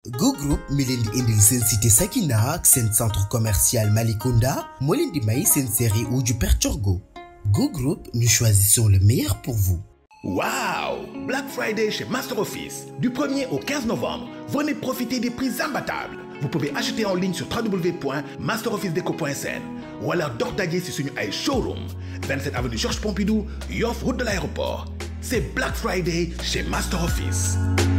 Go Group mi leen di indil seen cité Sakina ak seen centre commercial Malicounda moo leen di may seen série Uju Perchorgo Go Group nous choisissons le meilleur pour vous. Waouh Black Friday chez Master Office. Du 1er au 15 novembre, venez profiter des prix imbattables. Vous pouvez acheter en ligne sur www.masterofficedeco.sn ou alors dox daje si suñu ay showroom 27 avenue Georges Pompidou Yoff route de l'aéroport c'est Black Friday chez Master Office.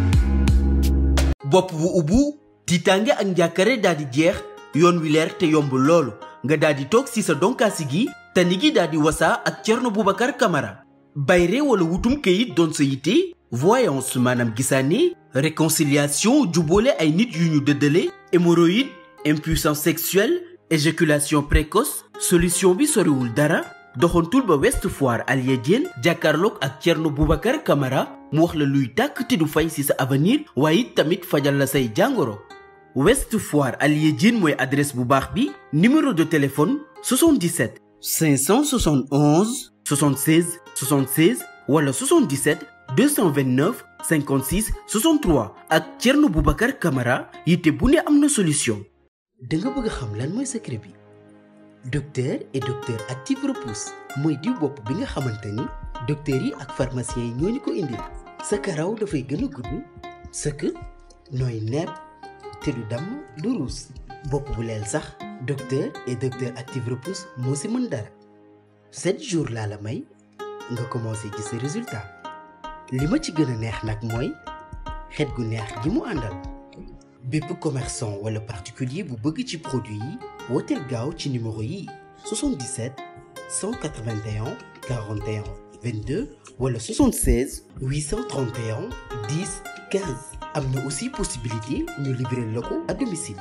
bopp bu ubbu tiitaange ak njàkkare daal di jeex yoon wi leer te yomb loolu nga daal di toog si sa donkaasi gi tani gi daal di wasaa ak Thierno Boubacar Camara bayre wala wutum këyit doon sa yitte voyance maanaam gisaane réconciliation jubboole ay nit yu ñu dëddale hémorroïde impuissance sexuelle éjaculation précoce solution bi soriwul dara doxantul ba West Foire Alia Diène jàkkaarloog ak Thierno Boubacar Camara mu wax la luy tàkk te du fay ci sa avenir waaye it tamit fajal la say jàngoro West Foire Alia Diène mooy adresse bu baax bi numéro de téléphone 77 571 76 76 wala 77 229 56 63 ak Thierno Boubacar Camara yitte bu ne am na solution. da nga bëgg a xam lan mooy secret bi docteur et docteur active repousse mooy diw bopp bi nga xamante ni docteurs yi ak pharmaciens yi ñoo ñu ko indil sa karaw dafay gën a gudd sëkk nooy nepp te du damm du ruus bopp bu leel sax docteur et docteur active repousse moo si mën dara sept jours laa la may nga commencé gis sa résultat li ma ci gën a neex nag mooy xet gu neex gi mu àndal bépp commerçant wala particulier bu bëgg ci produit yi wooteel gaaw ci numéro yi 77 181 41 22 wala 76 831 10 15 am na aussi possibilité ñu libérer la ko à domicile.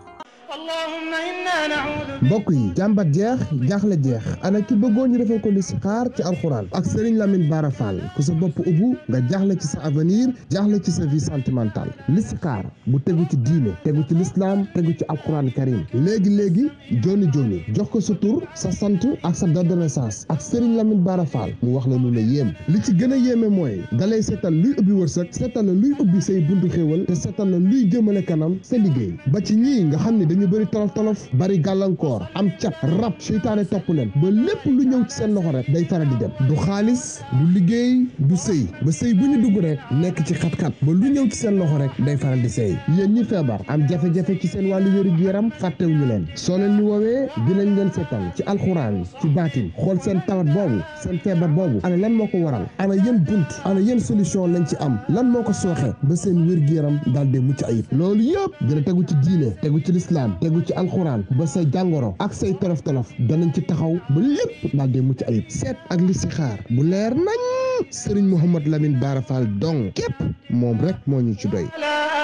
mbokk yi jàmbat jeex jaaxle jeex ana ki bëggoon ñu defal ko listixaar ci alxuraan ak Serigne Lamine Bara Fall ku sa bopp ubbu nga jaaxle ci sa avenir jaaxle ci sa vie sentimentale listixaar bu tegu ci diine tegu ci lislaam tegu ci alxuraan karim léegi léegi joni joni jox ko sa tur sa sant ak sa date de naissance ak Serigne Lamine Bara Fall mu wax la lu la yéem li ci gën a yéeme mooy dalay seetal luy ubbi wërsëg seetal la luy ubbi say buntu xéewal te seetal la luy jëmale kanam sa liggéey ba ci ñii nga xam ne dañu bëri tolof tolof bari gàllankoor am cat rab seytaane topp leen ba lépp lu ñëw ci seen loxo rek day faral di dem du xaalis du liggéey du sëy ba sëy bu ñu dugg rek nekk ci xat-xat ba lu ñëw ci seen loxo rek day faral di sëy yéen ñi feebar am jafe-jafe ci seen wàllu wéru yaram fàttewuñu leen soo leen ñu woowee dinañ leen seetal ci alxuraan ci baatin xool seen tawat boobu seen feebar boobu ana lan moo ko waral ana yéen bunt ana yéen solution lañ ci am lan moo ko sooxe ba seen wér gu yaram daal di mucc ayib loolu yëpp dina tegu ci diine tegu ci lislaam tegu ci alxuraan ba say jàngoro ak say tolof tolof danañ ci taxaw ba lépp daal di mucc ayib seet ak listixaar bu leer nañ Serigne Mouhamad Lamine Bara Fall dong képp moom rek moo ñu ci doy.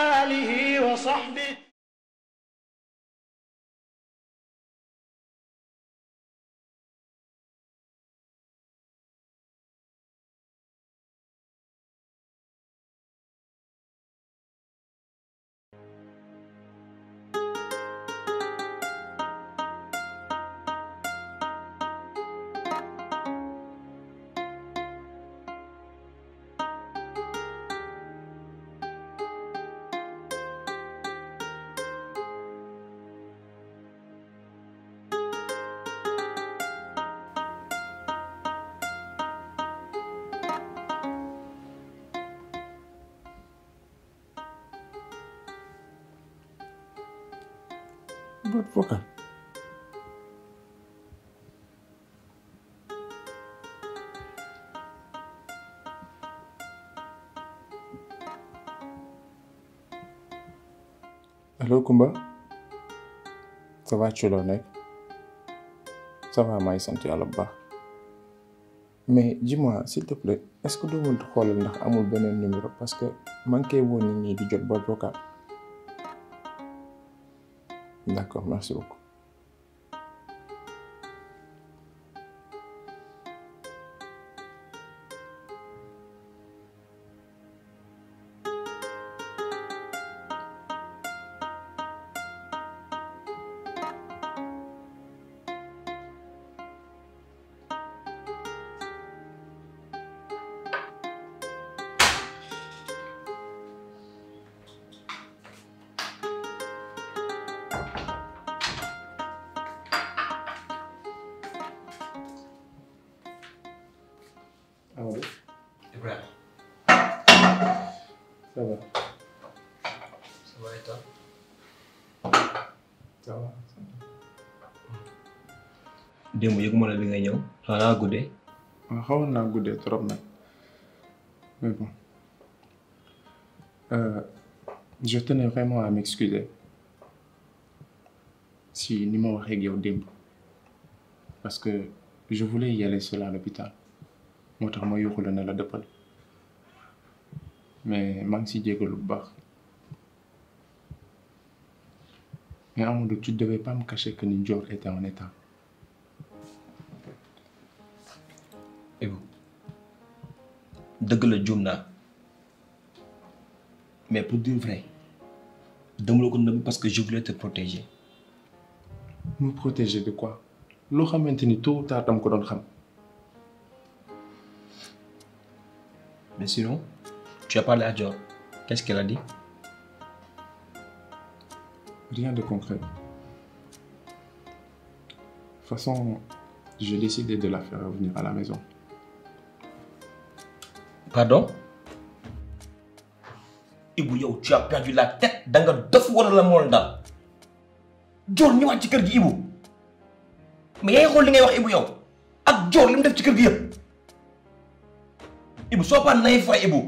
boîte vocale allo Kumba ça va ci loo nekk ça va maa ngi sant yàlla bu baax mais dis-moi s'il te plaît est-ce que doo mën xoolal ndax amul beneen numéro parce que manqué woon nit ñi di jot boîte vocale D'accord, merci beaucoup. Ça va. Ça va et toi Ça va. démb yëguma la bi nga ñëw xanaa guddee waaw xawoon naa guddee trop nag mais bon euh, je tenais vraiment à m'excuser si ni ma waxee ak yow démb parce que je voulais y aller seul à l'hôpital moo tax ma yuuxu la ne la dëppal mais maa ngi si jégalu bu baax mais Amadou tu devais pas me cacher que ni Dior était en état Ibu dëgg la juum naa mais pour dire vrai dama la ko nëbb parce que je voulais te protéger me protéger de quoi loo xamante ni tôt ou tard dama ko doon xam mais sinon tu as parlé à Dior qu'est-ce qu'elle a dit Rien de concret. De toute façon, j'ai décidé de la faire revenir à la maison. pardon Ibu yow tu as perdu la tête da nga dof wala la mool daal Dior ñëwaat ci kër gi Ibu mais yaa ngi xool li ngay wax Ibu yow ak Dior li mu def ci kër gi yëpp Ibu soo pas naïf waay Ibu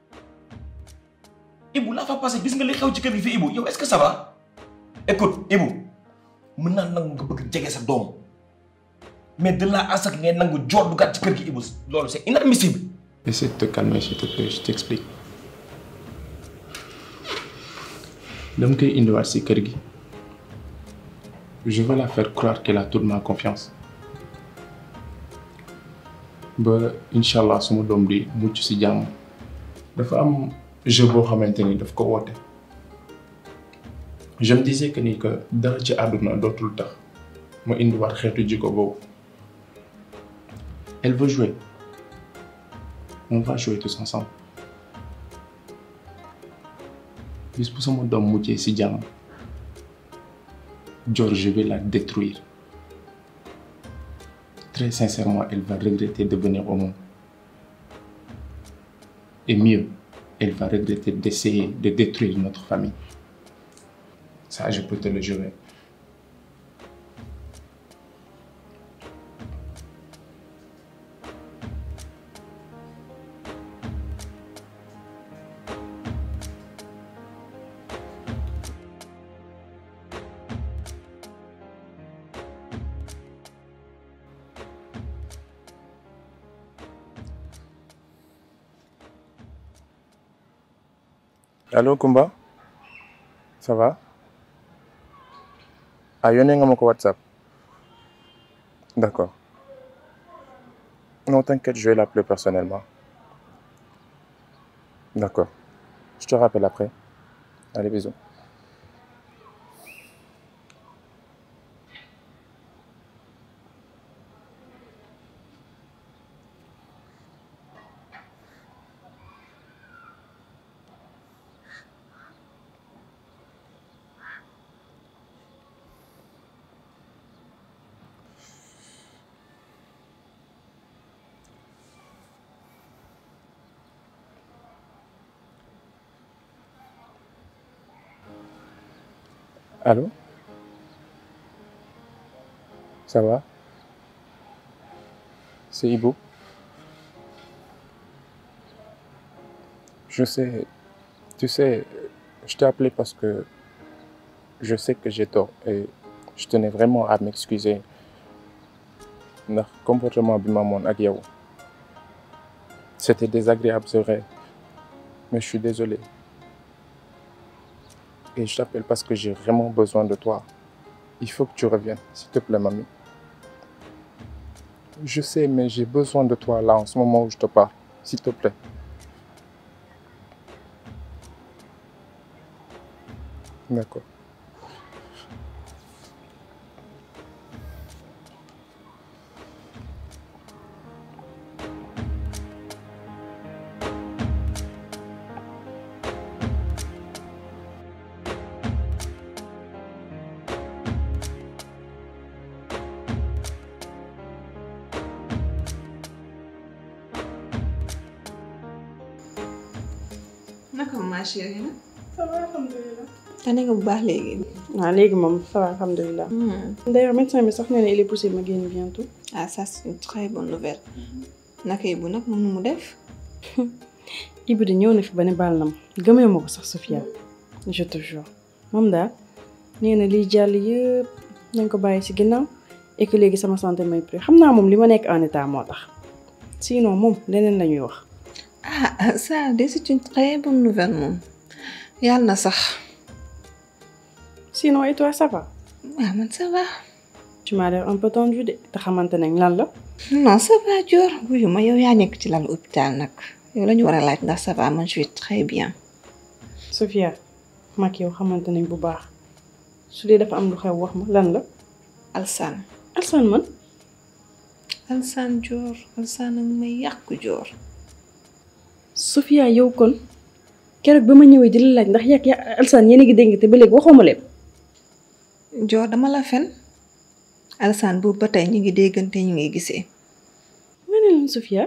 Ibu laa fa passé gis nga li xew ci kër gi fii Ibu yow est-ce que ça va écoute Ibu mën naa nangu nga bëgg jege sa doom mais de là à ce que ngay nangu Dior duggaat ci kër gi Ibu loolu c'est inadmissible. Essaie de te calmer, s'il te plaît, je t'explique. dama koy indiwaat si kër gi je veux la faire croire qu'elle a toute ma confiance ba incha allah suma doom di mucc si jàmm dafa am jeu boo xamante ni daf ko woote je me disais que ni que dara ci àdduna dootul tax ma indiwaat xeetu jikko boobu elle veut jouer on va jouer tous ensemble bis bu sama doom muccee si jàmm Dior je vais la détruire très sincèrement elle va regretter de venir au monde et mieux elle va regretter d'essayer de détruire notre famille ça je peux te le jurer Allô Kumba ça va ah yónnee nga ma ko WhatsApp d'accord non t'inquiète je vais l'appeler personnellement d'accord je te rappelle après allez bisous Allô Ça va C'est Ibo Je sais, tu sais, je t'ai appelé parce que je sais que j'ai tort et je tenais vraiment à m'excuser ndax comportement bi ma amoon ak yow c'était désagréable c'est vrai mais je suis désolé et je t'appelle parce que j'ai vraiment besoin de toi. Il faut que tu reviennes, s'il te plaît, mamie. Je sais, mais j'ai besoin de toi là, en ce moment où je te parle. S'il te plaît. D'accord. naka naka ma chérie na. ça va alhamdulilah. tane nga bu baax léegi. waaw léegi moom ça va alhamdulilah. d'ailleurs médecin bi sax nee na il est possible ma génn bientôt. ah ça c'est une très bonne nouvelle. naka Ibou nag moom nu mu def. Ibou de ñëw na fi ba ne baal na ma gëmee ma ko sax Sofia je te jure moom daal nee na liy jàll yëpp nañ ko bàyyi ci ginnaaw et que léegi sama santé may prix xam naa moom li ma nekk en état moo tax sinon moom leneen la ñuy wax. ah ça de c'est une très bonne nouvelle moom yàlla na sax. sinon et toi ça va. waaw man ça va. tu m'as l'air un peu tendu de te xamante nañ lan la. non ça va Dior wuyu ma yow yaa nekk ci lal hôpital nag yow la ñu war a laaj ndax ça va man je vais très bien. Sofia mag yow xamante nañ bu baax su dee dafa am lu xew wax ma lan la. Alsaan. Alsaan man. Alsaan Dior Alsaan ak may yàq Dior. Sofia yow kon keroog ba ma ñëwee di la laaj ndax yàgg ya Alsaan yéen a ngi dégg te ba léegi waxuma leen. Dior dama la fen Alsaan boobu ba tey ñu ngi déggante ñu ngi gisee. nga ne lan Sofia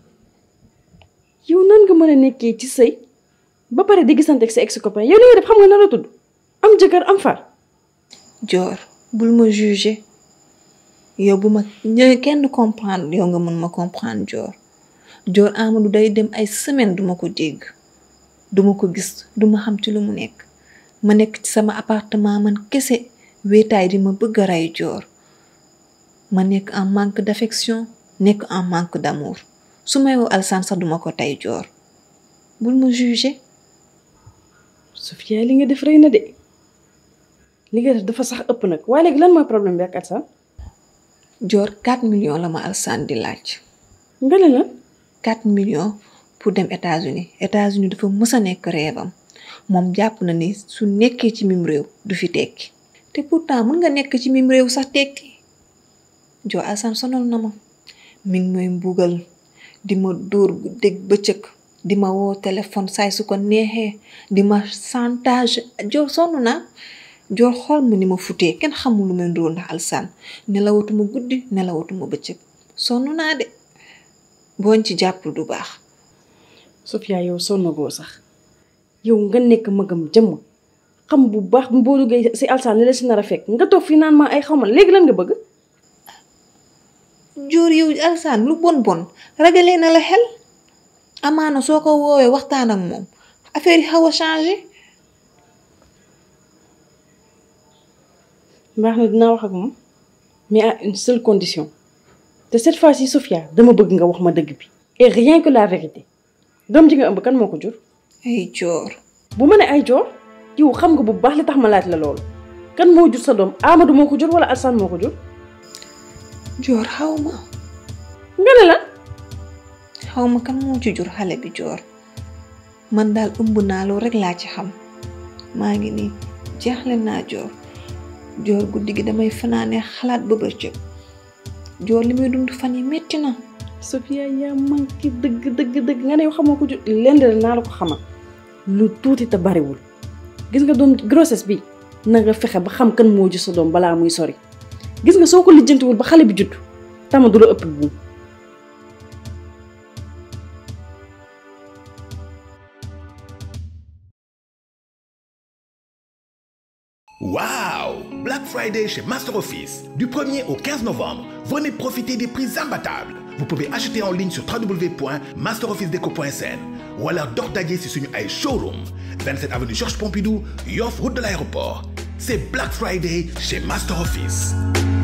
yow nan nga mën a nekkee ci sëy ba pare di gisante ak sa ex copain yow li nga def xam nga na la tudd am jëkkër am far. Dior bul ma juger yow bu ma ñëwee kenn comprendre yow nga mën ma comprendre Dior Dior Amadou day dem ay semaine duma ko dégg duma ko gis duma xam ci lu mu nekk ma nekk ci sama appartement man kese wéetaay di ma bëgg a rey Dior ma nekk en manque d'affection nekk en manque d'amour su may woo Alsaan sax duma ko tey Dior bul ma juger Sofia li nga def rëy na de li nga def dafa sax ëpp nag waaye léegi lan mooy problème bi ak Alsaan. Dior 4 millions la ma Alsaan di laaj. nga ne lan. 4 millions pour dem États-Unis États-Unis dafa mës a nekk rêvam moom jàpp na ni su nekkee ci mim réew du fi tekki te pourtant mën nga nekk ci mim réew sax tekki Dior Alsaan sonal na ma mi ngi may mbugal di ma dóor dégg bëccëg di ma woo téléphone saay su ko neexee di ma chantage Dior sonn naa Dior xool ma ni ma futee kenn xamul lu may ndóol ndax Alsaan nelawatuma guddi nelawatuma bëccëg sonn naa de booñ ci jàppul du baax. Sofia yow sonnagoo sax yow nga nekk magam jëmm xam bu baax boo duggee si Alsaan li la si nar a fekk nga toog fii naan ma ay xaw ma léegi lan nga bëgg. Dior yow Alsaan lu bon bon ragalee na la xel amaana soo ko woowee waxtaan ak moom affaire yi xaw a changé. baax na dinaa wax ak moom mais à une seule condition te cette fois-ci Sofia dama bëgg nga wax ma dëgg bi et rien que la vérité doom ji nga ëmb kan moo ko jur. ay Dior. bu ma ne ay Dior yow xam nga bu baax li tax ma laaj la loolu kan moo jur sa doom Amadou moo ko jur wala Alsaan moo ko jur. Dior xaw ma. nga ne lan. xaw ma kan moo ci jur xale bi Dior man daal ëmb naa loolu rek laa ci xam maa ngi nii jeexle naa Dior. Dior guddi gi damay fanaane xalaat ba bëccëg Dior li muy dund fan yi metti na. Sofia yaa manqué dëgg dëgg dëgg nga ne yow xamoo ko ju lenn la naa la ko xamal lu tuuti te bariwul gis nga doom grossesse bi na nga fexe ba xam kan moo ji sa doom balaa muy sori gis nga soo ko lijjantiwul ba xale bi judd tama du la ëpp buum. Wow Black Friday chez Master Office. Du 1er au 15 novembre, venez profiter des prix imbattables. Vous pouvez acheter en ligne sur www.masterofficedeco.sn ou alors dox daje ci suñu ay showroom 27 avenue Georges Pompidou Yoff route de l'aéroport. C'est Black Friday chez Master Office.